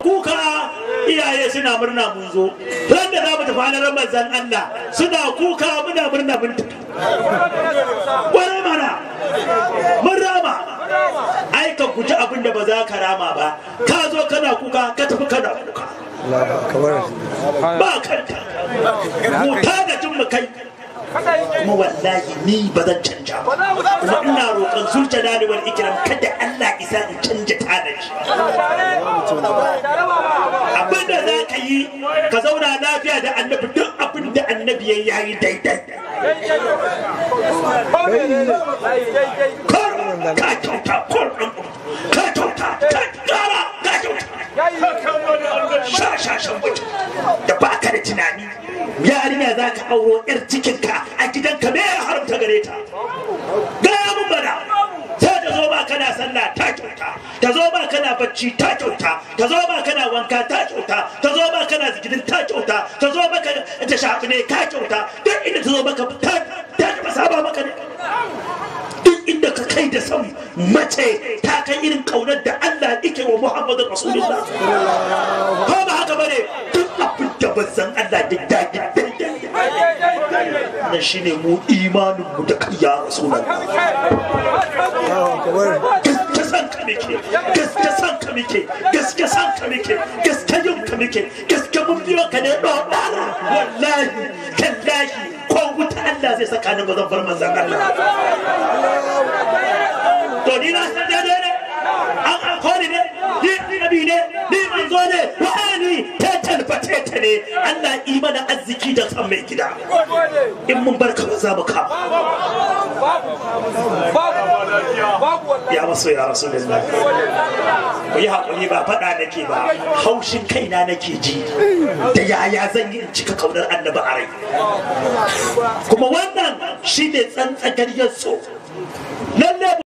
kuka iyaye suna murna mun zo ran da za mu tafi halarar manzan Allah suna kuka muna murna mun tafi wani mana mun rama ai ka guji abin da ba za ka rama ba ka zo kana kuka ka tafi kana kuka ba kanta mu da jin mu kai kuma wallahi ni ba zan canja ba kuma ina roƙon zulta wal ikram kada Allah isa in canja tanaji abin da za ka yi ka zauna lafiya da annabi duk abin da annabi ya yayi daidai kar ka kyauta kar ka kyauta ka kara ka kyauta sha sha shan mutum da baka da tunani yarinya za ka auro yar cikinka a gidanka me ya haramta gare ta gaya mun bana sai ta zo ba kana sallah ta kyauta ta zo ba kana bacci ta kyauta ta zo ba kana wanka ta kyauta ta zo ba kana zikirin ta kyauta ta zo ba ta shafi ne ta kyauta duk inda ta zo maka ta ta ba saba maka ne duk inda ka kai da son mace ta kai irin kaunar da Allah yake wa Muhammadu Rasulullah ko ba haka bane duk abin da bazan Allah da dadi na shine mu imanin mu da kai ya Rasulullah gaske san ka muke gaske san ka muke gaske san ka muke gaske yin ka muke gaske mun biyo ka ne dodara wallahi tallahi ko wuta Allah zai saka ni bazan bar manzan Allah to ni na san daidai ne an alkoli ne ni nabi ne ni manzo ne wa'ani ta talfate ta ne Allah imana arziki da san mai gida in mun barka ba za mu kama ya maso ya rasu da ku yi haƙuri ba faɗa nake ba haushin kaina nake ji da yaya zan yi in cika kaunar annabi a rai kuma wannan shi ne tsantsagar so lalle